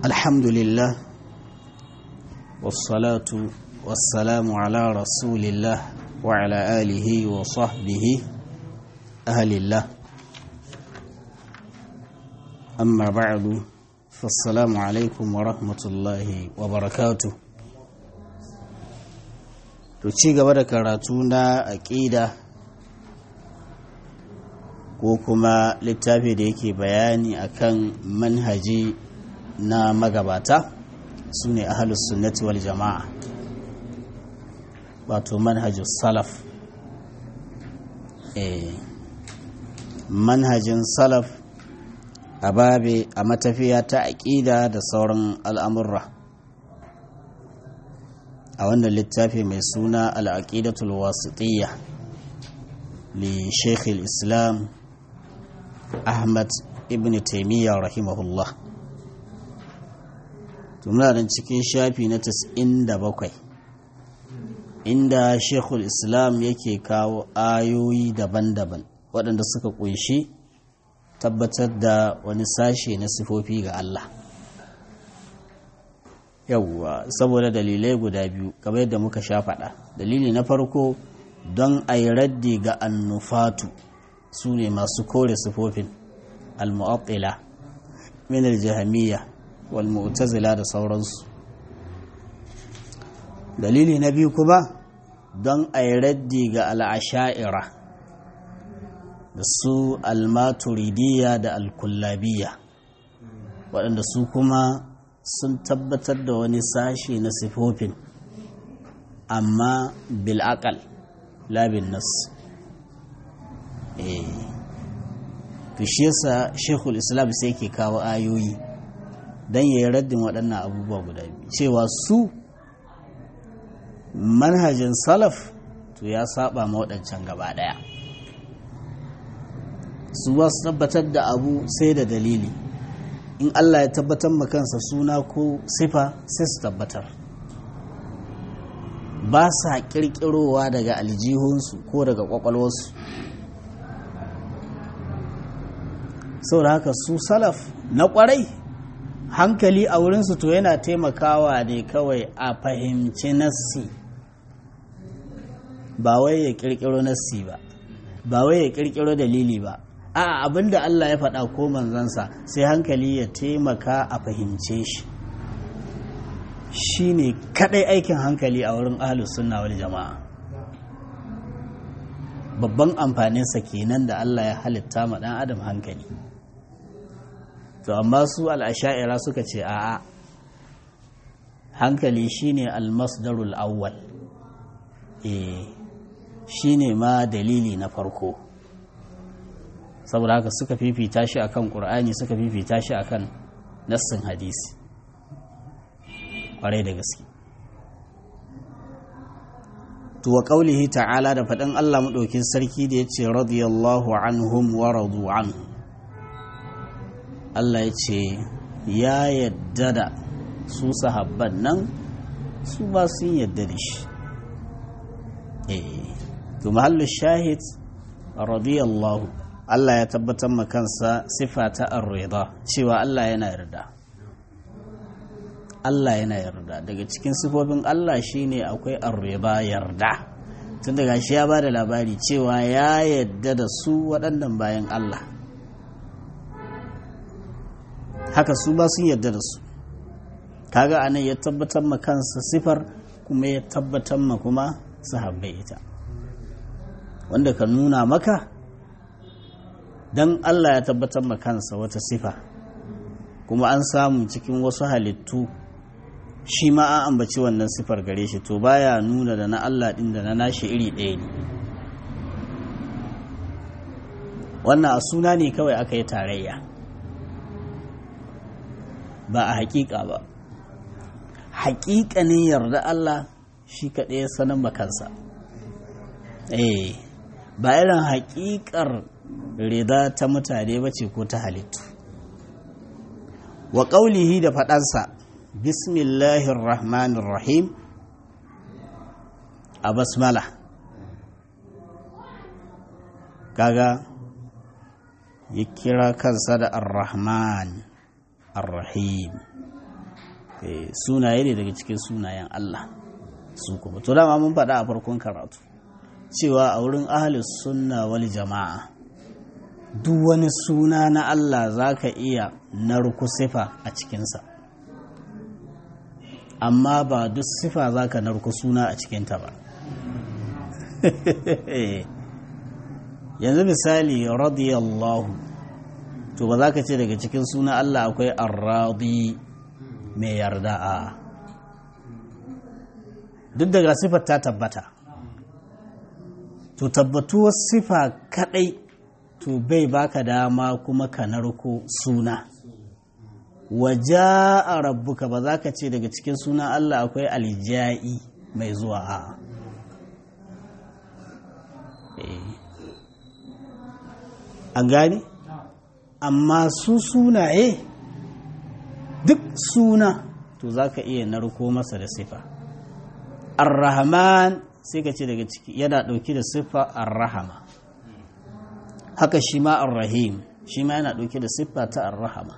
الحمد لله والصلاة والسلام على رسول الله وعلى آله وصحبه أهل الله أما بعد فالسلام عليكم ورحمة الله وبركاته ci gaba da karatu na aƙida ko kuma littafi da yake bayani akan manhaji na magabata su ne ahalus sunnati wal jama'a wato manhajin salaf manhajin salaf a babe a matafiya ta aƙida da sauran al'amurra a wannan littafi mai suna al'aƙidatul wasitiyya li sheikh islam ahmad ibn taimiyya rahimahullah tumuna nan cikin shafi na 97 inda shekul islam yake kawo ayoyi daban-daban waɗanda suka ƙunshi tabbatar da wani sashe na sifofi ga Allah yawwa saboda dalilai guda biyu kamar yadda muka sha faɗa dalili na farko don a yi raddi ga annufatu su ne masu kore sifofin al-mu'attila min al-jahamiyya wal mu'tazila da sauransu dalili na biyu kuma don a yi raddi ga al'asha'ira da su al-maturidiyya da al-kullabiyya waɗanda su kuma sun tabbatar da wani sashe na sifofin amma bil'akal labin nas eh to shi yasa shekul islam sai ke kawo ayoyi don ya yi raddin waɗannan abubuwa guda biyu cewa su manhajin salaf to ya saba ma waɗancan gaba ɗaya su ba su tabbatar da abu sai da dalili in Allah ya tabbatar ma kansa suna ko sifa sai su tabbatar ba sa kirkirowa daga aljihunsu ko daga kwakwalwarsu saboda haka su salaf na kwarai hankali a wurinsu to yana taimakawa ne kawai a fahimci nassi ba wai ya kirkiro nassi ba ba wai ya kirkiro dalili ba a abinda Allah ya faɗa ko manzansa sai hankali ya taimaka a fahimce shi shi ne kaɗai aikin hankali a wurin ahalus sunna wal jama'a babban amfaninsa kenan da Allah ya halitta ma ɗan adam hankali to amma su al'asha'ira suka ce a'a hankali shine almasdarul awwal eh shine ma dalili na farko saboda haka suka fifita shi akan qur'ani suka fifita shi akan nassin hadisi kwarai da gaske to wa qaulihi ta'ala da faɗin Allah madaukin sarki da yace radiyallahu anhum wa radu anhu Allah ya ce ya yadda da su sahabban nan su ba sun yadda da shi eh to mahallu shahid radiyallahu Allah ya tabbatar ma kansa sifa ta ar-rida cewa Allah yana yarda Allah yana yarda daga cikin sifofin Allah shine akwai ar-rida yarda tun daga shi ya bada labari cewa ya yarda da su waɗannan bayan Allah haka su ba sun yarda da su kaga anan ya tabbatar ma kansa sifar kuma ya tabbatar ma kuma sahabbai ita wanda ka nuna maka dan Allah ya tabbatar ma kansa wata sifa kuma an samu cikin wasu halittu shi ma an ambaci wannan sifar gare shi to baya nuna da na Allah din da na nashi iri ɗaya ne wannan a suna ne kawai aka yi tarayya ba a hakika ba hakikanin yarda Allah shi kaɗai ya sanar makansa eh ba irin hakikar rida ta mutane ba ce ko ta halittu wa ƙaulihi da faɗansa bismillahir rahmanir rahim a basmala kaga ya kira kansa da ar-rahman ar-rahim sunaye ne daga cikin sunayen Allah su kuma to dama mun faɗa a farkon karatu cewa a wurin ahalus sunna wal jama'a duk wani suna na Allah za ka iya narku sifa a cikinsa amma ba duk sifa za ka narku suna a cikinta ba yanzu misali radiyallahu to ba za ka ce daga cikin suna Allah akwai arradi mai yarda a duk daga sifar ta tabbata to tabbatuwar sifa kadai to bai baka dama kuma ka narko suna waja a rabbuka ba za ka ce daga cikin suna Allah akwai alja'i mai zuwa a an gane amma su sunaye duk suna to za ka iya narko masa da sifa ar-rahman sai ka ce daga ciki yana ɗauki da siffa ar-rahama haka shi ma ar-rahim shi ma yana ɗauki da siffa ta ar-rahama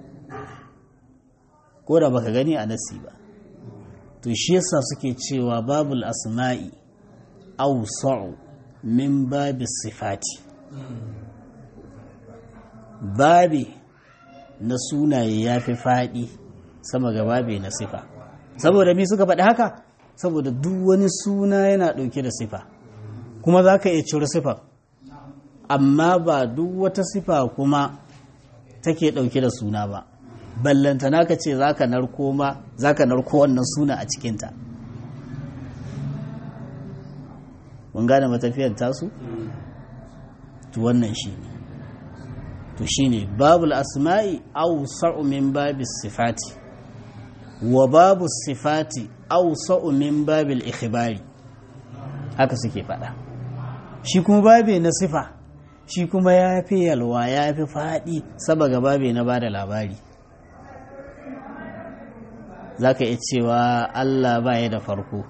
ko da baka gani a nasi ba to shi yasa suke cewa babul asma'i awsa'u min babi sifati babi na sunaye ya fi faɗi sama ga babi na sifa saboda mi suka faɗi haka saboda duk wani suna yana ɗauke da sifa kuma za ka iya cire sifa amma ba duk wata sifa kuma take ɗauke da suna ba ballantana ka ce za ka narko ma za ka narko wannan suna a cikinta mun gane matafiyar tasu? to wannan shi ne to shi ne babul asma'i au min babi sifati wa babu sifati au min babil ikhbari haka suke faɗa shi kuma babe na sifa shi kuma ya fi yalwa ya fi faɗi saboda babe na bada labari za ka iya cewa Allah ba ya da farko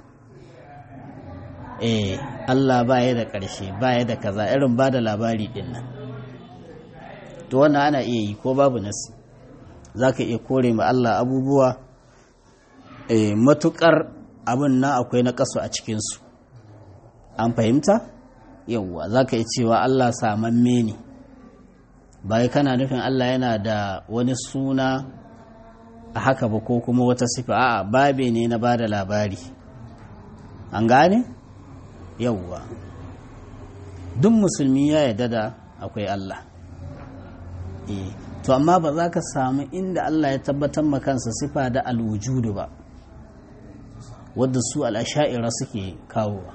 eh Allah ba ya da ƙarshe ba ya da kaza irin ba da labari ɗin nan to wannan ana iya yi ko babu nasi za ka iya kore ma Allah abubuwa eh, matuƙar abin na akwai na ƙasu a cikinsu an fahimta yauwa za ka iya cewa Allah samamme ne bai kana nufin Allah yana da wani suna a haka ba ko kuma wata sifa a'a babe ne na bada labari an gane yauwa duk musulmi ya yarda da akwai Allah eh to amma ba za ka samu inda Allah ya tabbatar ma kansa sifa da alwujudu ba wadda su al'asha'ira suke kawowa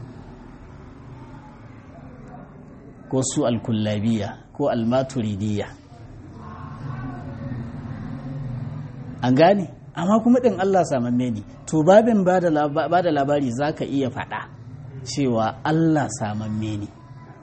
ko su alkullabiya ko almaturidiyya an gane amma kuma ɗin Allah samamme ne to babin ba da labari za ka iya faɗa cewa Allah samamme ne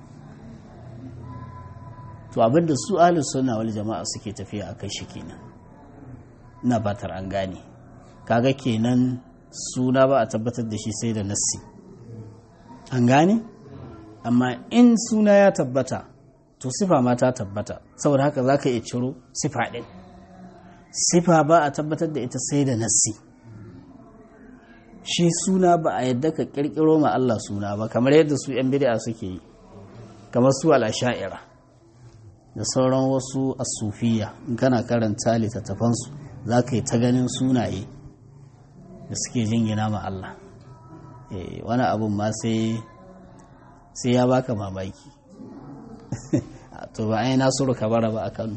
to abinda su ahlus sunna wal jama'a suke tafiya akai shi kenan ina batar an gane kaga kenan suna ba a tabbatar da shi sai da nassi an gane amma in suna ya tabbata to sifa ma ta tabbata saboda haka za ka iya ciro sifa ɗin sifa ba a tabbatar da ita sai da nassi shi suna ba a yadda ka ƙirƙiro ma Allah suna ba kamar yadda su 'yan bid'a suke yi kamar su al'asha'ira da sauran wasu asufiya in kana karanta littattafansu za ka yi ta ganin sunaye da suke jingina ma Allah wani abun ma sai sai ya baka mamaki to ba ai nasiru kabara ba a kano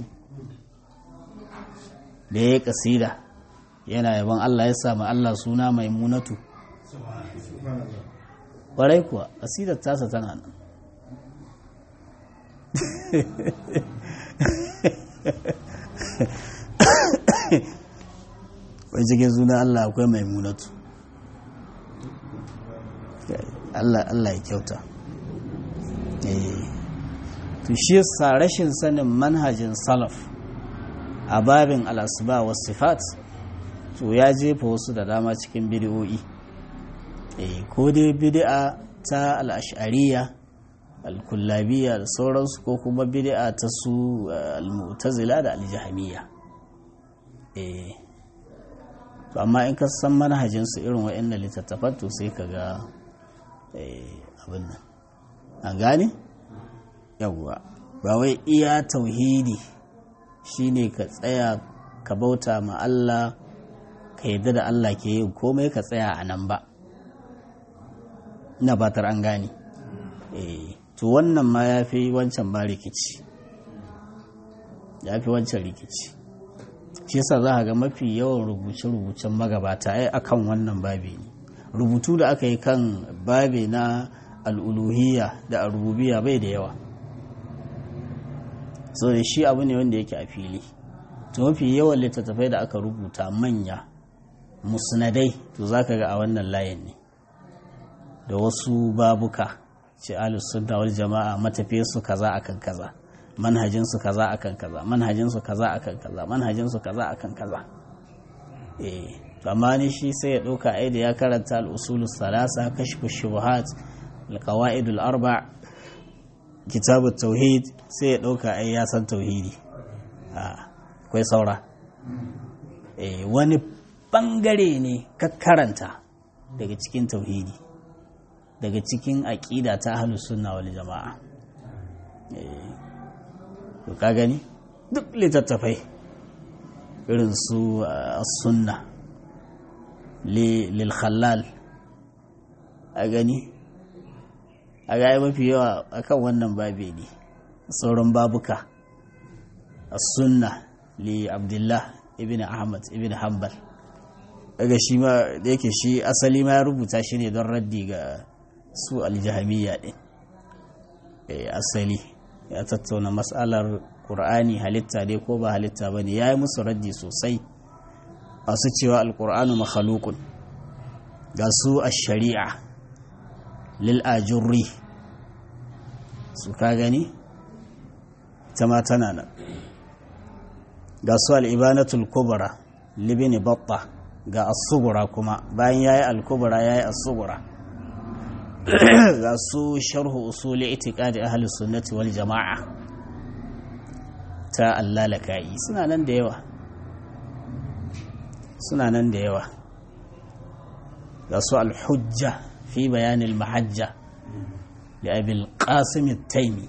da ya yi kasida yana yaban Allah ya samu Allah suna mai munatu ƙwarai kuwa kasidar tasa tana nan wai cikin suna Allah akwai mai munatu Allah ya kyauta to shi yasa rashin sanin manhajin salaf a babin al'asuba wa sifat to ya jefa wasu da dama cikin bidiyoyi ko dai bidi'a ta al'ashariya al-kullabiya da sauransu ko kuma bidi'a ta su al-mu'tazila da al-jahamiyya to amma in ka san manhajinsu irin wa'annan littattafan to sai ka ga abin nan an gane yawwa ba wai iya tauhidi shine ka tsaya ka bauta ma Allah ka yadda da Allah ke yin komai ka tsaya a nan ba ina batar an gane to wannan ma ya fi wancan ba rikici ya fi wancan rikici shi yasa za a ga mafi yawan rubuce-rubucen magabata ai akan wannan babi ne rubutu da aka yi kan babi na al'uluhiyya da arububiya bai da yawa so da shi abu ne wanda yake a fili to mafi yawan littattafai da aka rubuta manya musnadai to za ka ga a wannan layin ne da wasu babuka ce sunna wal jama'a matafiyarsu kaza akan kaza manhajinsu kaza akan kaza manhajinsu kaza akan kaza manhajinsu kaza akan kaza eh to amma ni shi sai ya dauka ai da ya karanta al-usulus salasa kashfu shubuhat al-qawaid al-arba kitab tauhid sai ya dauka ai ya san tauhidi a akwai saura eh wani bangare ne ka karanta daga cikin tauhidi daga cikin aqida ta ahlus sunna wal jama'a eh to ka gani duk littattafai irin su sunna lil khallal a gani a gaya mafi yawa akan wannan babe ne sauran babuka sunna li abdullah ibn ahmad ibn hanbal daga shi ma da yake shi asali ma ya rubuta shi ne don raddi ga su aljahamiyya din asali ya tattauna matsalar ƙur'ani halitta dai ko ba halitta ba ne ya yi musu raddi sosai masu cewa alƙur'anu makhalukun ga su a shari'a lil'ajurri su ka gani ta ma tana nan ga su al'ibanatul kubra libini batta ga asubura kuma bayan ya yi alkubra ya yi asubura ga su sharhu usuli itiqadi ahli sunnati wal jama'a ta allalaka'i suna nan da yawa suna nan da yawa ga su alhujja fi bayanin mahajja da abil qasim taimi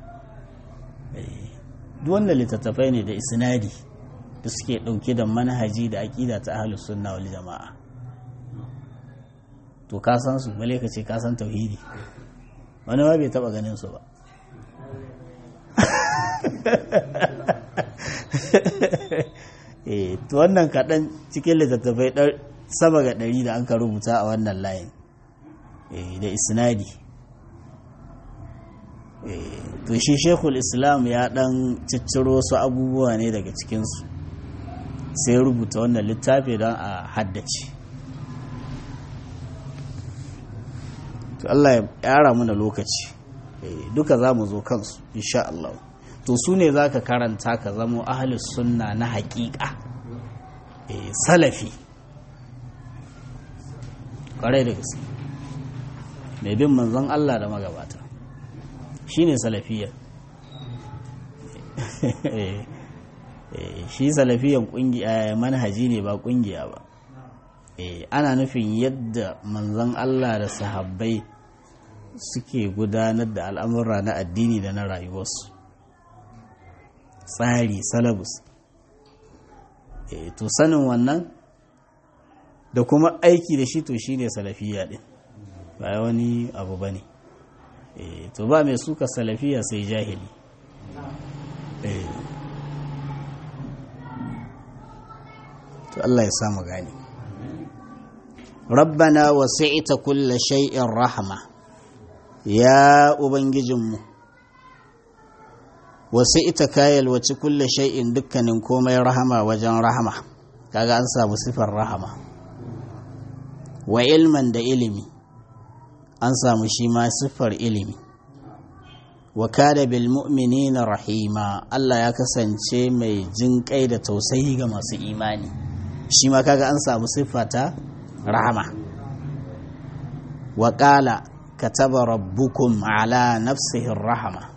duk wanda littattafai ne da isnadi da suke dauke da manhaji da aqida ta ahli sunna wal jama'a to ka san su bale ka ce ka san tauhidi wani ma bai taba ganin su ba eh to wannan kaɗan cikin littattafai sama ga ɗari da an ka rubuta a wannan layin da isnadi to shi shekul islam ya ɗan cicciro su abubuwa ne daga cikinsu sai rubuta wannan littafi don a haddace to Allah ya yara mana lokaci duka za mu zo kansu insha Allah to su ne za ka karanta ka zamo ahalus sunna na haƙiƙa salafi ƙwarai da gaske mai bin manzon Allah da magabata shi ne salafiyar shi salafiyan manhaji ne ba ƙungiya ba ana nufin yadda manzon Allah da sahabbai suke gudanar da al'amura na addini da na rayuwarsu tsari salabus to sanin wannan da kuma aiki da shi to shi ne salafiya ɗin ba wani abu ba ne to ba mai suka salafiya sai jahili to Allah ya samu gani rabbana wasi'ita kulla shay'in rahma ya ubangijinmu wasi'ita kayal wace kulla shay'in dukkanin komai rahama wajen rahama kaga an samu sifar rahama wa ilman da ilimi an samu shi ma siffar ilimi wa kada bil mu'minina rahima Allah ya kasance mai jin kai da tausayi ga masu imani shi ma kaga an samu siffata rahama wa qala kataba rabbukum ala nafsihi rahama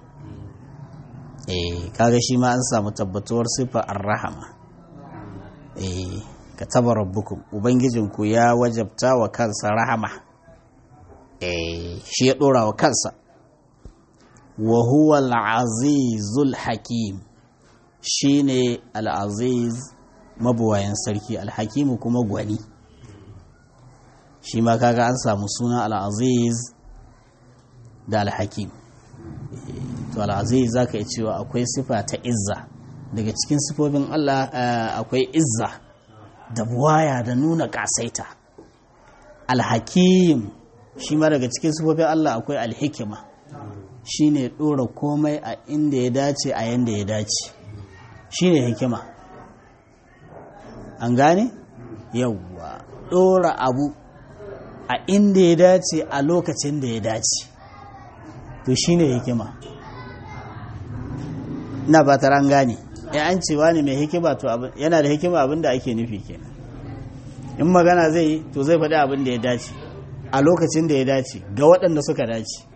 eh kaga shi ma an samu tabbatuwar siffar rahama eh ka taba rabbukum ubangijinku ya wajabta wa kansa rahama eh shi ya dora wa kansa wa huwa al-azizul hakim shine al-aziz mabuwayan sarki al-hakim kuma gwani shi ma kaga an samu suna al-aziz da al-hakim to al-aziz zaka iya cewa akwai sifa ta izza daga cikin sifofin Allah akwai izza da buwaya da nuna kasaita al-hakim shi ma daga cikin sifofin Allah akwai al-hikima shine dora komai a inda ya dace a yanda ya dace shine hikima an gane yawwa dora abu a inda ya dace a lokacin da ya dace to shine hikima na ba ta ran gane ya an cewa ne mai hikima to yana da hikima abin da ake nufi kenan in magana zai yi to zai faɗi abin da ya dace a lokacin da ya dace ga waɗanda suka dace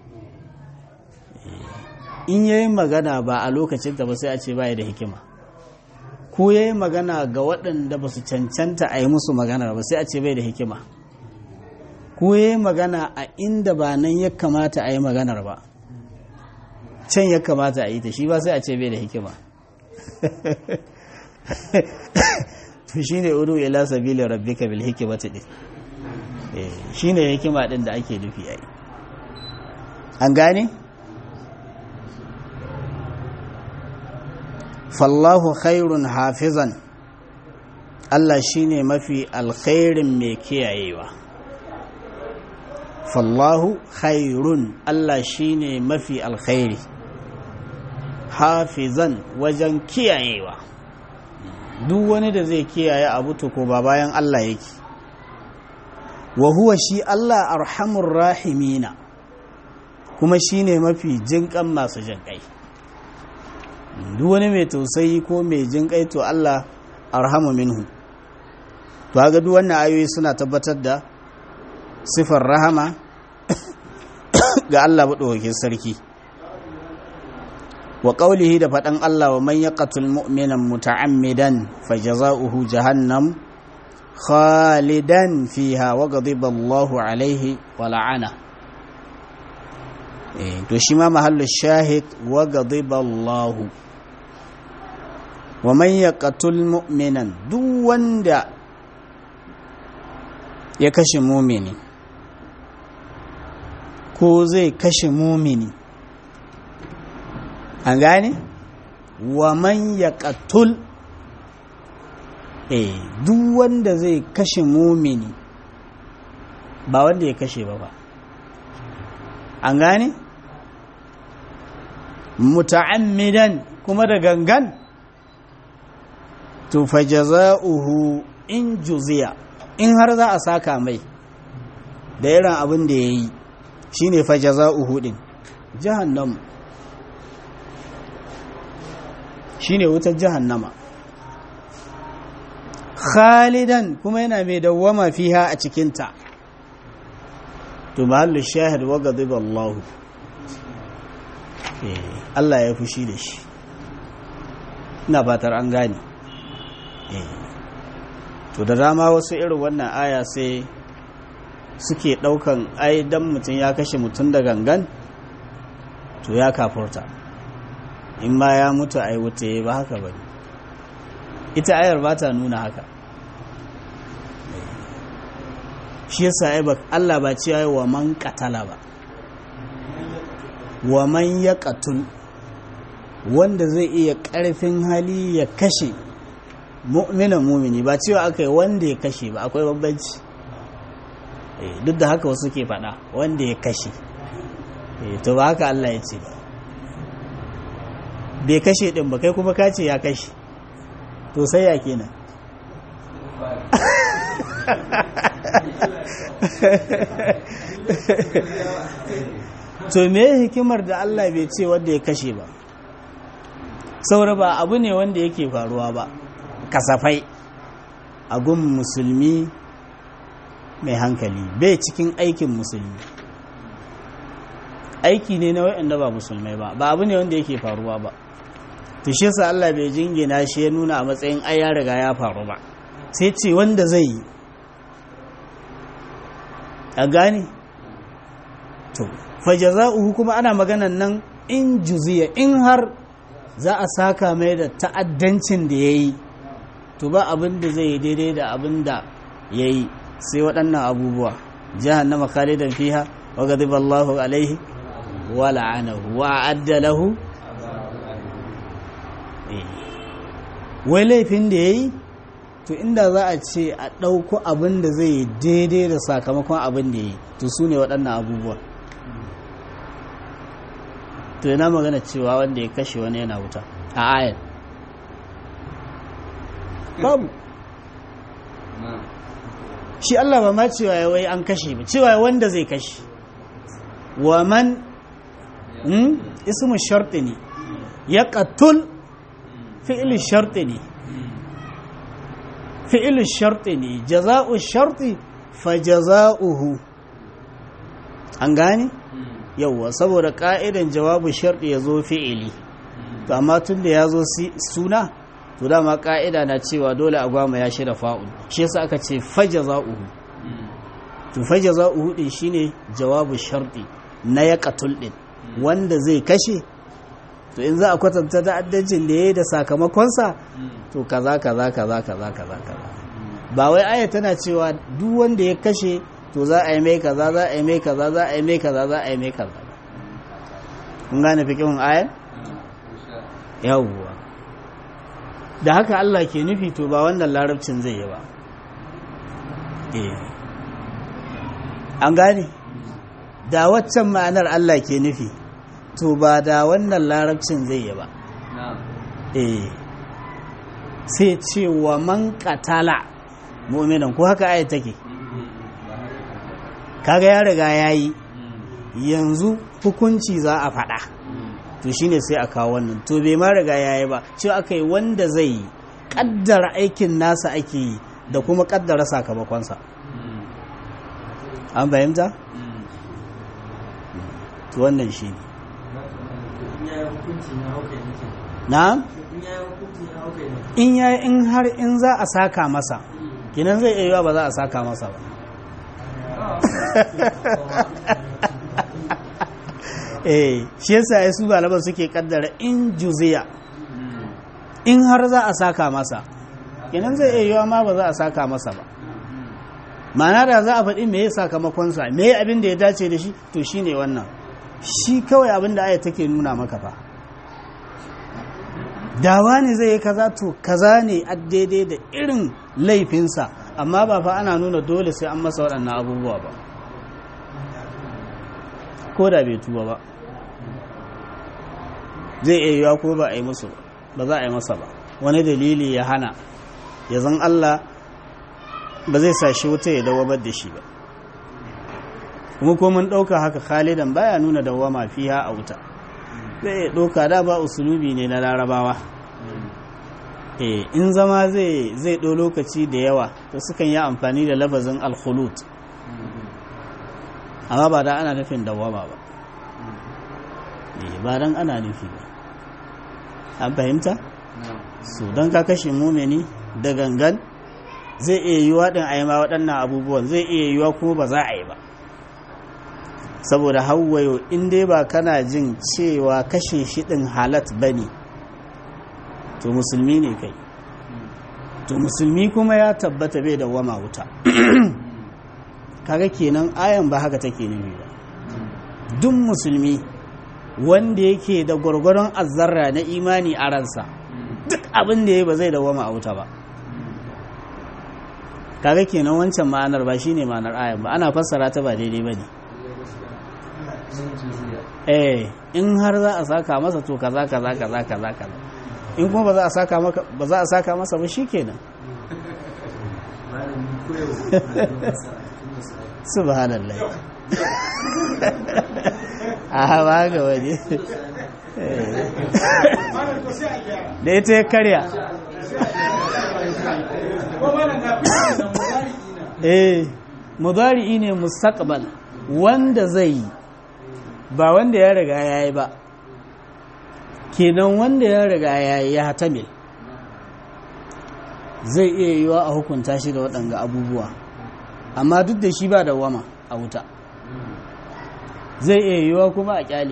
in yayi magana ba a lokacin ta ba sai a ce baya da hikima ko yayi magana ga waɗanda ba su cancanta a yi musu magana ba sai a ce bai da hikima ko yayi magana a inda ba nan ya kamata a yi maganar ba can ya kamata a yi ta shi ba sai a ce bai da hikima to shine udu ila sabili rabbika bil hikmati din shine hikima din da ake nufi ai an gane fallahu khairun hafizan Allah shine mafi alkhairin mai kiyayewa fallahu khairun Allah shine mafi alkhairi hafizan wajen kiyayewa duk wani da zai kiyaye abu to ko ba bayan Allah yake wa huwa shi Allah arhamur rahimina kuma shine mafi jinkan masu jinkai duk wani mai tausayi ko mai jinkai to Allah arhamu minhu to ga duk wannan ayoyi suna tabbatar da sifar rahama ga Allah maɗaukakin sarki wa ƙaulihi da faɗan Allah wa man yaqatul mu'minan muta'ammidan fajaza'uhu jahannam khalidan fiha wa ghadiba Allahu alaihi wa la'ana eh to shi ma mahallu shahid wa ghadiba Allahu wa man yaqatul mu'minan duk wanda ya kashe mumini ko zai kashe mumini an gane wa man ya katul eh duk wanda zai kashe mumini ba wanda ya kashe ba ba an gane muta'ammidan kuma da gangan to fa jaza'uhu in juziya in har za a saka mai da irin abin da ya yi shi ne fa jaza'uhu din jahannam shi ne wutar jahannama khalidan kuma yana mai dawwama fiha a cikinta to mahallu shahid wa ghadiba Allah Allah ya fushi da shi ina fatar an gane to da dama wasu irin wannan aya sai suke daukan ai dan mutum ya kashe mutum da gangan to ya kafurta in ma ya mutu ai wuta ba haka ba ita ayar ba ta nuna haka shi yasa ai ba Allah ba ce wa man katala ba wa man ya katul wanda zai iya karfin hali ya kashe mu'minan mumini ba cewa aka yi wanda ya kashe ba akwai bambanci duk da haka wasu ke faɗa wanda ya kashe to ba haka Allah ya ce ba bai kashe ɗin ba kai kuma ka ce ya kashe to sai ya kenan to me hikimar da Allah bai ce wanda ya kashe ba saura ba abu ne wanda yake faruwa ba kasafai a gun musulmi mai hankali bai cikin aikin musulmi aiki ne na waɗanda ba musulmai ba ba abu ne wanda yake faruwa ba to shi sa Allah bai jingina shi ya nuna a matsayin ai ya riga ya faru ba sai ce wanda zai yi a gane to fajaza'uhu kuma ana maganan nan in juziya in har za a saka mai da ta'addancin da ya yi to ba abin da zai yi daidai da abin da ya yi sai waɗannan abubuwa jahannama khalidan fiha wa ghadiba Allahu alaihi wa la'anahu wa a'adda lahu wai laifin da yayi to inda za a ce a ɗauko abin da zai yi daidai da sakamakon abin da ya yi to su ne waɗannan abubuwa to yana magana cewa wanda ya kashe wani yana wuta a ayar babu shi Allah ba ma cewa ya wai an kashe ba cewa wanda zai kashe wa man ismu sharti ne ya qatul fi'il sharti ne fi'il sharti ne jaza'u sharti fa jaza'uhu an gane yauwa saboda ka'idan jawabu sharti ya zo fi'ili to amma tun da ya zo suna to dama ka'ida na cewa dole a gwama ya shirya fa'ul shi yasa aka ce faja za'uhu to faja za'uhu din shine jawabu sharti na ya katul din wanda zai kashe to in za a kwatanta ta'addancin da ya yi da sakamakonsa to kaza kaza kaza kaza kaza kaza ba wai aya tana cewa duk wanda ya kashe to za a yi mai kaza za a yi mai kaza za a yi mai kaza za a yi mai kaza kun gane fikihun ayar yawwa da haka Allah ke nufi to ba wannan larabcin zai yi ba an gane da waccan ma'anar Allah ke nufi to ba da wannan larabcin zai yi ba sai ce wa man katala mu'minan ko haka ayat take kaga ya riga ya yi yanzu hukunci za a faɗa to shine sai a kawo wannan to bai ma riga ya yi ba cewa aka yi wanda zai yi ƙaddara aikin nasa ake yi da kuma ƙaddara sakamakonsa an fahimta? to wannan shi ne na? in ya in har in za a saka masa kinan zai iya ba za a saka masa ba eh shi yasa ya su balaban suke kaddara in juziya in har za a saka masa kenan zai iya yiwa ma ba za a saka masa ba ma'ana da za a faɗi me ya sakamakonsa me ya abin da ya dace da shi to shi ne wannan shi kawai abin da aya take nuna maka fa dawa ne zai yi kaza to kaza ne a daidai da irin laifinsa amma ba fa ana nuna dole sai an masa waɗannan abubuwa ba ko da bai tuba ba zai iya yiwa ko ba a yi musu ba za a yi masa ba wani dalili ya hana ya zan Allah ba zai sa shi wuta ya dawabar da shi ba kuma ko mun ɗauka haka khalidan baya nuna dawama fiha a wuta zai ɗauka da ba usulubi ne na larabawa eh in zama zai zai ɗau lokaci da yawa to sukan yi amfani da labazin alkhulut amma ba da ana nufin dawama ba ba dan ana nufi ba an fahimta su don ka kashe mumini da gangan zai iya yiwa din a yi ma waɗannan abubuwan zai iya yiwa kuma ba za a yi ba saboda hawayo in dai ba kana jin cewa kashe shi ɗin halat ba ne to musulmi ne kai to musulmi kuma ya tabbata bai da wama wuta kaga kenan ayan ba haka take nufi ba duk musulmi wanda yake da gwargwaron azzarra na imani a ransa duk abin da ya ba zai dawama a wuta ba kaga kenan wancan ma'anar ba shine ma'anar ayan ba ana fassara ta ba daidai ba ne eh in har za a saka masa to kaza kaza kaza kaza kaza in kuma ba za a saka maka ba za a saka masa ba shikenan subhanallah a ba ga waje da ita ya karya eh mudari'i ne mustaqbal wanda zai yi ba wanda ya riga ya yi ba kenan wanda ya riga ya yi ya hatamil zai iya yiwa a hukunta shi da waɗanga abubuwa amma duk da shi ba da wama a wuta zai iya yiwa kuma a kyale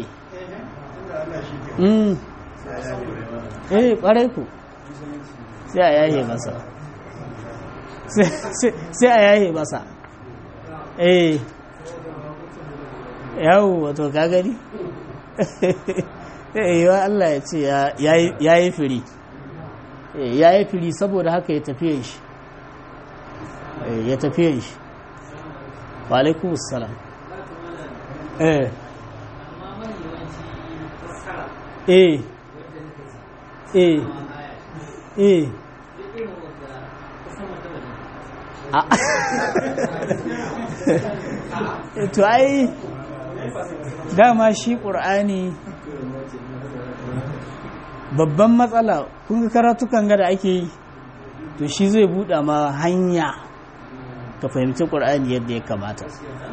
mm. eh ƙwarai ku sai a yaye masa sai a yaye masa eh yawo wato ka gani yiwa Allah ya ce ya yi firi ya yi firi saboda haka ya tafiyan shi ya tafiyan shi wa alaikum salam eh eh eh eh to ai dama shi ƙur'ani babban matsala kun ga karatukan ga da ake yi to shi zai buɗa ma hanya ka fahimci ƙur'ani yadda ya kamata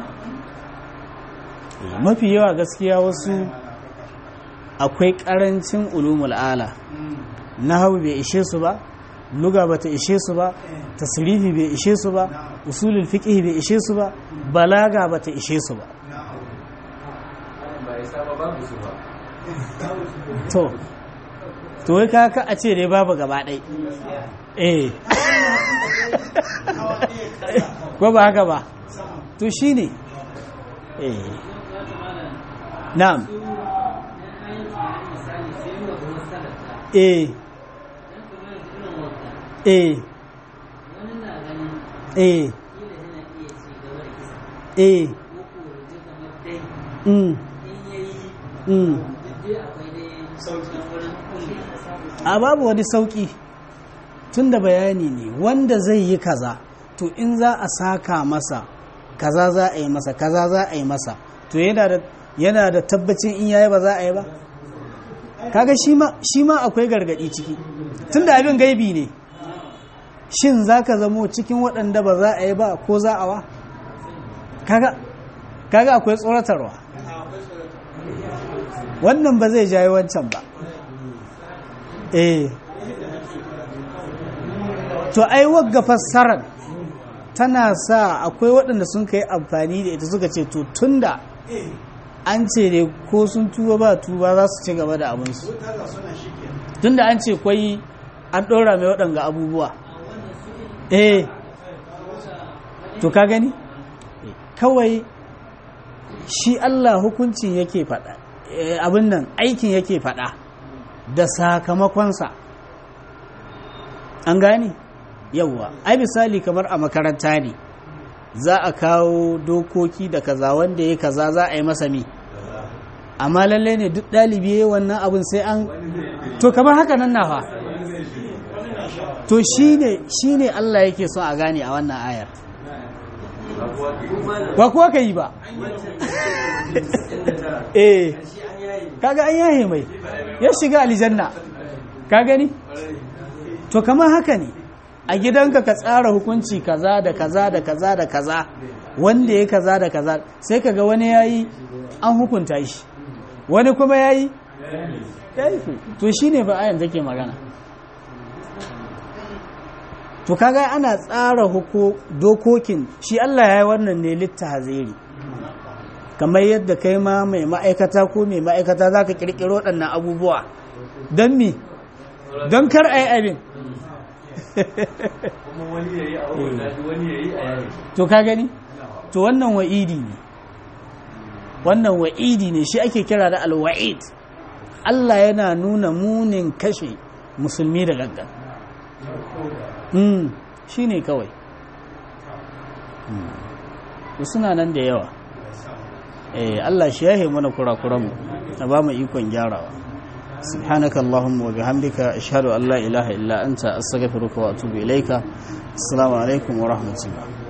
mafi yawa gaskiya wasu akwai ƙarancin ulumul ala na hau bai ishe su ba luga ba ta ishe su ba tasirifi bai ishe su ba usulul fiqh bai ishe su ba balaga ba ta ishe su ba to to wai kaka a ce dai babu gaba ɗai eh ko ba haka ba to shi ne eh na'am eh eh eh eh mm mm a babu wani sauki tun da bayani ne wanda zai yi kaza to in za a saka masa kaza za a yi masa kaza za a yi masa to yana da tabbacin in yayi ba za a yi ba kaga shi ma akwai gargadi ciki tun da abin gaibi ne shin za ka zamo cikin waɗanda ba za a yi ba ko za a wa kaga akwai tsoratarwa wannan ba zai jayi wancan ba eh to ai wagga fassarar tana sa akwai waɗanda sun kai amfani da ita suka ce to tunda an ce ne ko sun tuba ba tuba za su ci gaba da abinsu tunda an ce kwai an ɗora mai waɗanga abubuwa eh to ka gani kawai shi Allah hukuncin yake faɗa abin nan aikin yake faɗa da sakamakonsa an gani yawwa ai misali kamar a makaranta ne za a kawo dokoki da kaza wanda ya kaza za a yi masa mi amma lalle ne duk ɗalibi ya wannan abin sai an to kamar haka nan na fa to shine shine Allah yake so a gane a wannan ayar ba kuwa ka yi ba eh kaga an yahe mai ya shiga aljanna ka gani to kamar haka ne a gidanka ka tsara hukunci kaza da kaza da kaza da kaza wanda ya kaza da kaza sai kaga wani yayi an hukunta shi wani kuma yayi yayi to shine ba ayan take magana to kaga ana tsara huko dokokin shi Allah ya yi wannan ne littahaziri kamar yadda kai ma mai ma'aikata ko mai ma'aikata za ka ƙirƙiro waɗannan abubuwa don mi don kar a yi abin to ka gani to wannan wa'idi ne wannan wa'idi ne shi ake kira da alwa'id Allah yana nuna munin kashe musulmi da gaggan shi ne kawai suna nan da yawa Allah shi yahe mana kurakuranmu a ba mu ikon gyarawa subhanaka allahumma wa bihamdika ashhadu an la ilaha illa anta astaghfiruka wa atubu ilaika assalamu alaikum wa rahmatullah